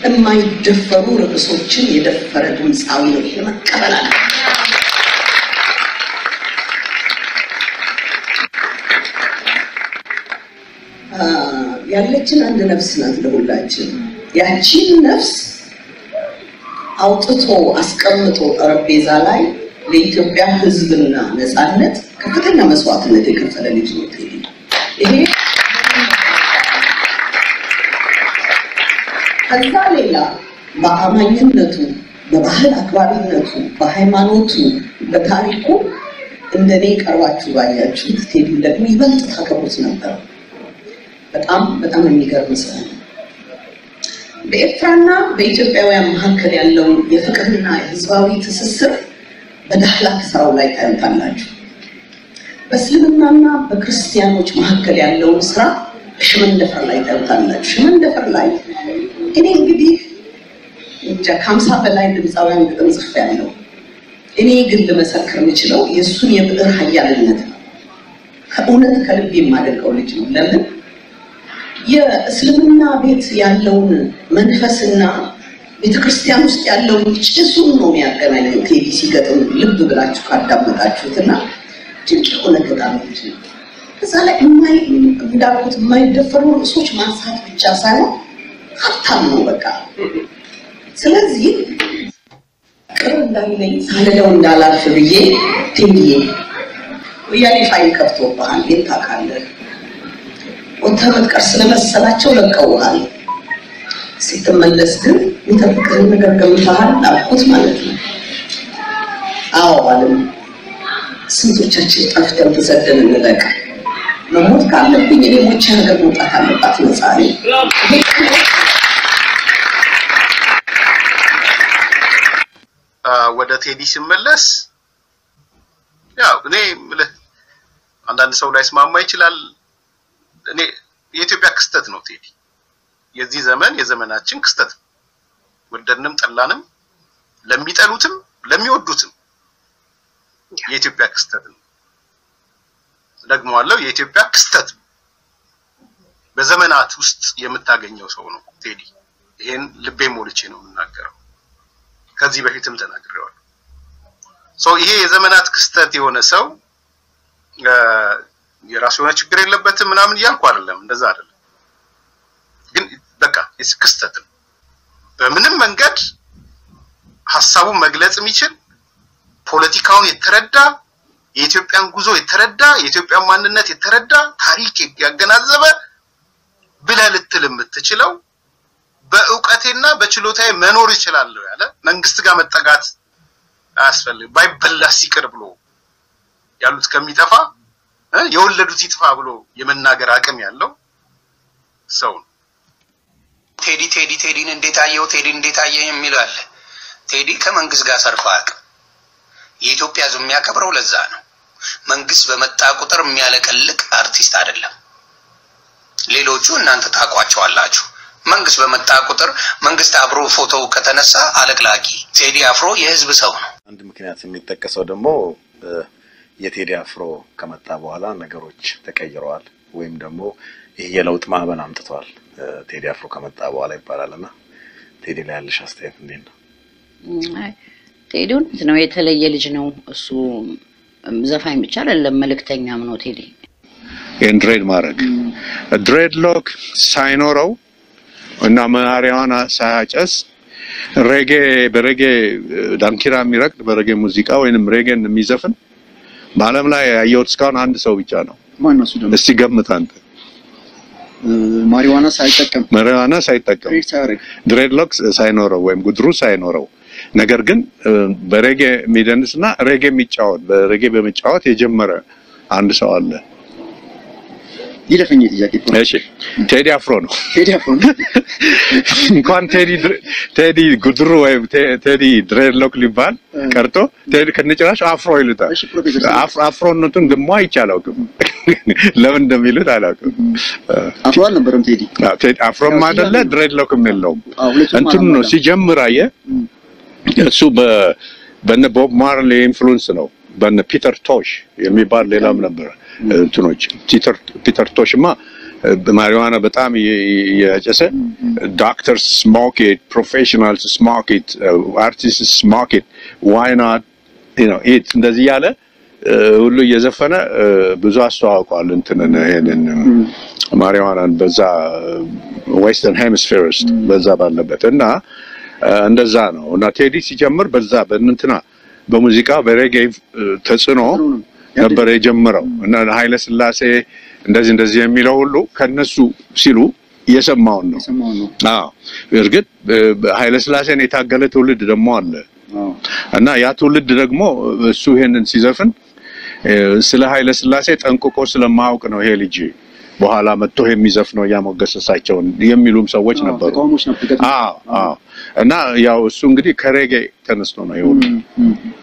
የማይደፈሩ ርዕሶችን የደፈረ ድምፃዊ ነው። ይሄን መቀበል አለ። ያለችን አንድ ነፍስ ናት ለሁላችን። ያቺን ነፍስ አውጥቶ አስቀምጦ ጠረጴዛ ላይ ለኢትዮጵያ ሕዝብና ነፃነት ከፍተኛ መስዋዕትነት የከፈለ ልጅ ነው ቴዲ። ይሄ ከዛ ሌላ በአማኝነቱ፣ በባህል አክባሪነቱ፣ በሃይማኖቱ፣ በታሪኩ እንደኔ ቀርባችሁ ባያችሁት ቴዲ ደግሞ ይበልጥ ታከብሩት ነበር። በጣም በጣም የሚገርም ሰው ነው። በኤርትራና በኢትዮጵያውያን መካከል ያለውን የፍቅርና የህዝባዊ ትስስር በዳህላክ ስራው ላይ ታዩታላችሁ። በእስልምናና በክርስቲያኖች መካከል ያለውን ስራ በሽመንደፈር ላይ ታዩታላችሁ። ሽመንደፈር ላይ እኔ እንግዲህ እንጃ ከሀምሳ በላይ ድምፃውያን ግጥም ጽፌያለሁ። እኔ ግን ልመሰክር የምችለው የእሱን የብዕር ሀያልነት ነው። ከእውነት ከልብ የማደንቀው ልጅ ነው። ለምን የእስልምና ቤት ያለውን መንፈስና ቤተክርስቲያን ውስጥ ያለውን ጭሱን ነው የሚያገናኘው። ቴዲ ሲገጥም ልብ ብላችሁ ካዳመጣችሁት እና ድንቅ የሆነ ገጣሚ ልጅ ነው። ከዛ ላይ እንዳልኩት የማይደፈሩ ርዕሶች ማንሳት ብቻ ሳይሆን ሀብታም ነው በቃ። ስለዚህ ቅር እንዳይለኝ ሳልለው እንዳላልፍ ብዬ ቴዲዬ ወያኔ ፋይል ከፍቶብሃል፣ ግን ታውቃለህ ወጥተህ መጥቀር ስለመሰላቸው ለቀውሃል። ስትመለስ ግን የሚጠብቅህን ነገር ገምተሃል አልኩት ማለት ነው። አዎ አለም። ስንቶቻችን ጠፍተን ተሰደን እንለቅ። መሞት ካለብኝ እኔ ሞቼ ሀገር መውጣት አለባት ነፃ ነኝ። ወደ ቴዲ ሲመለስ ያው እኔ የምልህ አንዳንድ ሰው ላይ ስማማ ይችላል። እኔ የኢትዮጵያ ክስተት ነው ቴዲ። የዚህ ዘመን የዘመናችን ክስተት ነው። ወደድንም ጠላንም፣ ለሚጠሉትም ለሚወዱትም የኢትዮጵያ ክስተት ነው። ደግሞዋለሁ፣ የኢትዮጵያ ክስተት ነው። በዘመናት ውስጥ የምታገኘው ሰው ነው ቴዲ። ይሄን ልቤ ሞልቼ ነው የምናገረው። ከዚህ በፊትም ተናግሬዋለሁ። ሶ ይሄ የዘመናት ክስተት የሆነ ሰው የራሱ የሆነ ችግር የለበትም ምናምን እያልኩ አይደለም፣ እንደዛ አይደለም። ግን በቃ ክስተት ነው። በምንም መንገድ ሀሳቡን መግለጽ የሚችል ፖለቲካውን የተረዳ የኢትዮጵያን ጉዞ የተረዳ የኢትዮጵያን ማንነት የተረዳ ታሪክ ያገናዘበ ብለህ ልትል የምትችለው በእውቀቴና በችሎታዬ መኖር ይችላለሁ ያለ መንግስት ጋር መጠጋት አያስፈልግም ባይበላስ ይቅር ብሎ ያሉት ከሚጠፋ የወለዱት ይጥፋ ብሎ የመናገር አቅም ያለው ሰው ነው። ቴዲ ቴዲ ቴዲን እንዴት አየው ቴዲን እንዴት አየህ የሚል አለ። ቴዲ ከመንግስት ጋር ሰርቶ አያውቅም። የኢትዮጵያ ሕዝብ የሚያከብረው ለዛ ነው። መንግስት በመጣ ቁጥር የሚያለቀልቅ አርቲስት አይደለም። ሌሎቹ እናንተ ታውቋቸዋላችሁ። መንግስት በመጣ ቁጥር መንግስት አብሮ ፎቶው ከተነሳ አለቅላቂ። ቴዲ አፍሮ የህዝብ ሰው ነው። አንድ ምክንያት የሚጠቀሰው ደግሞ የቴዲ አፍሮ ከመጣ በኋላ ነገሮች ተቀይረዋል ወይም ደግሞ ይህ የለውጥ ማዕበል አምጥተዋል ቴዲ አፍሮ ከመጣ በኋላ ይባላል እና ቴዲ ላይ ያለሽ አስተያየት እንዴት ነው? ቴዲ እውነት ነው፣ የተለየ ልጅ ነው። እሱ ዘፋኝ ብቻ አይደለም መልእክተኛም ነው ቴዲ። ይህን ድሬድ ማድረግ ድሬድ ሎክ ሳይኖረው እና መናሪያዋን ሳያጨስ ሬጌ በሬጌ ዳንኪራ የሚረግጥ በሬጌ ሙዚቃ ወይንም ሬጌን የሚዘፍን በዓለም ላይ ያየሁት እስካሁን አንድ ሰው ብቻ ነው። ማን ነው እሱ ደግሞ? እስቲ ገምት አንተ። ማሪዋና ሳይጠቀም ማሪዋና ሳይጠቀም ትሬድ ሳያደርግ ድሬድሎክ ሳይኖረው ወይም ጉድሩ ሳይኖረው ነገር ግን በሬጌ የሚደንስ እና ሬጌ የሚጫወት በሬጌ በመጫወት የጀመረ አንድ ሰው አለ። ይለፈኝ ጥያቄ እኮ ነው። እሺ ቴዲ አፍሮ ነው። ቴዲ አፍሮ ነው። እንኳን ቴዲ ድር- ቴዲ ጉድሩ ወይም ቴ- ቴዲ ድሬድሎክ ሊባል ቀርቶ ቴዲ ከነጭራሽ አፍሮ ይሉታል። እሺ ፕሮፌሰር አፍ- አፍሮነቱን ደግሞ አይቼ አላውቅም። ለምን እንደሚሉት አላውቅም። አፍሮ አልነበረም ቴዲ። አዎ፣ ቴዲ አፍሮም አይደለ ድሬድሎክም የለውም። አዎ ሁለቱም እንትኑ ነው አላሟላም። ሲጀምር አየህ እሱ በ- በነ ቦብ ማርሌ ኢንፍሉዌንስ ነው። በነ ፒተር ቶሽ የሚባል ሌላም ነበረ እንትኖች ፒተር ፒተር ቶሽማ ማሪዋና በጣም እያጨሰ ዶክተርስ ስሞክ ኢት ፕሮፌሽናልስ ስሞክ ኢት አርቲስትስ ስሞክ ኢት ዋይ ናት ኢት እንደዚህ ያለ ሁሉ እየዘፈነ ብዙ አስተዋውቋል። እንትንን ይሄንን ማሪዋናን በዛ ዌስተርን ሄሚስፌር ውስጥ በዛ ባለበት እና እንደዛ ነው እና ቴዲ ሲጀምር በዛ በእንትና በሙዚቃ በሬጌ ተጽዕኖ ነበር የጀመረው እና ኃይለ ስላሴ እንደዚህ እንደዚህ የሚለው ሁሉ ከነሱ ሲሉ እየሰማውን ነው። የሰማውን ነው። አዎ እርግጥ ኃይለ ስላሴን የታገለ ትውልድ ደግሞ አለ አዎ እና ያ ትውልድ ደግሞ እሱ ይሄንን ሲዘፍን ስለ ኃይለ ስላሴ ጠንቅቆ ስለማያውቅ ነው ይሄ ልጅ በኋላ መጥቶ የሚዘፍነው እያሞገሰሳቸውን የሚሉም ሰዎች አዎ፣ ነበሩ። ተቃውሞች ነበር። ገጥሞ- አዎ አዎ እና ያው እሱ እንግዲህ ከሬጌ ተነስቶ ነው ይሁን እም፣ እም።